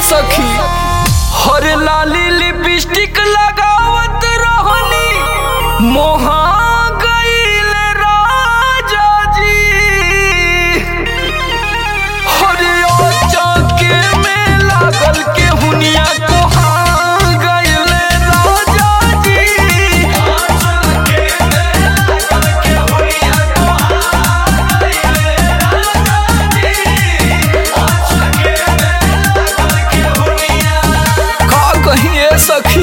सखी हर लाली लिपस्टिक लगावत रहनी मोहा गईल राजा जी हर चौके में लागल के हुनिया कोहा गईल राजा जी का कहिए सखी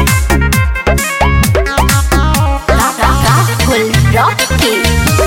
Rahul Rocky.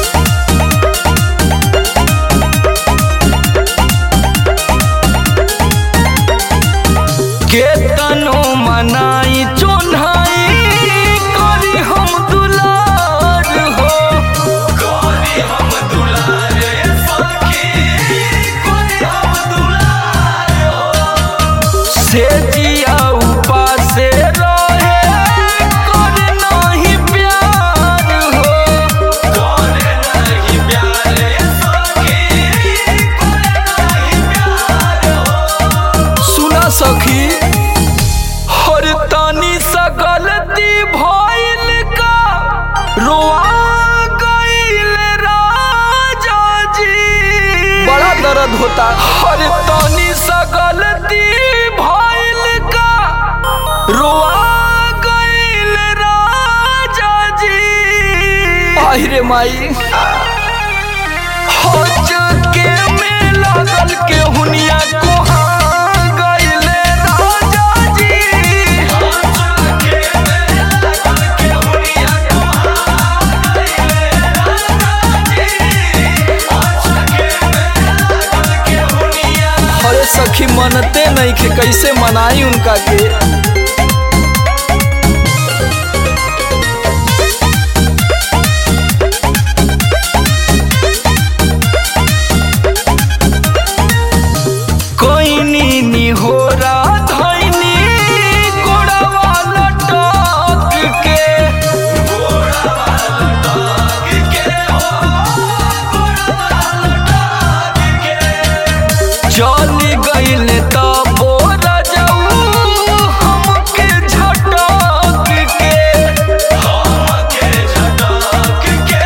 केतनो मनाई चोन्हाई करी हम दुलार हो करी हम दुलार सखी करी हम दुलार हो से जिया उपासे रहे कर नाही प्यार हो कर नाही प्यार सखी कर नाही प्यार सुना सखी हर तानी सा गलती भइल का रोआ गइल राजा जी बड़ा दर्द होता हर तानी सा गलती भइल का रोआ गइल राजा जी आहिरे माई हज के में लागल के हुनिया कोहा गइले राजा जी अरे सखी मनते नहीं के कैसे मनाई उनका के कोई नी हो धैनी गोड़वा लटक के चली गईल त बोर जाऊ हमके झटक के हमके झटक के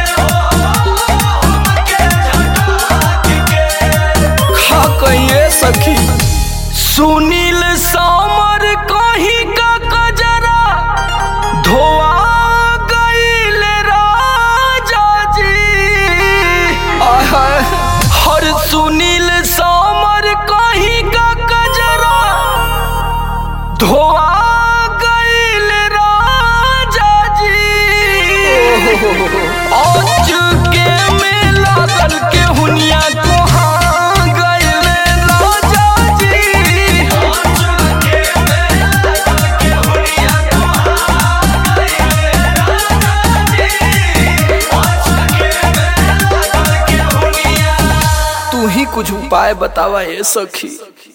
हमके झटक के खा कहिए सखी सुनील सामर कहीं का कजरा धोआ गईल राजा जी आय हाय हर सुनील सामर कहीं का कजरा धोआ गईल राजा जी आज के में लागल के हुनिया कोहा गईल राजा जी तू ही कुछ उपाय बतावा ए सखी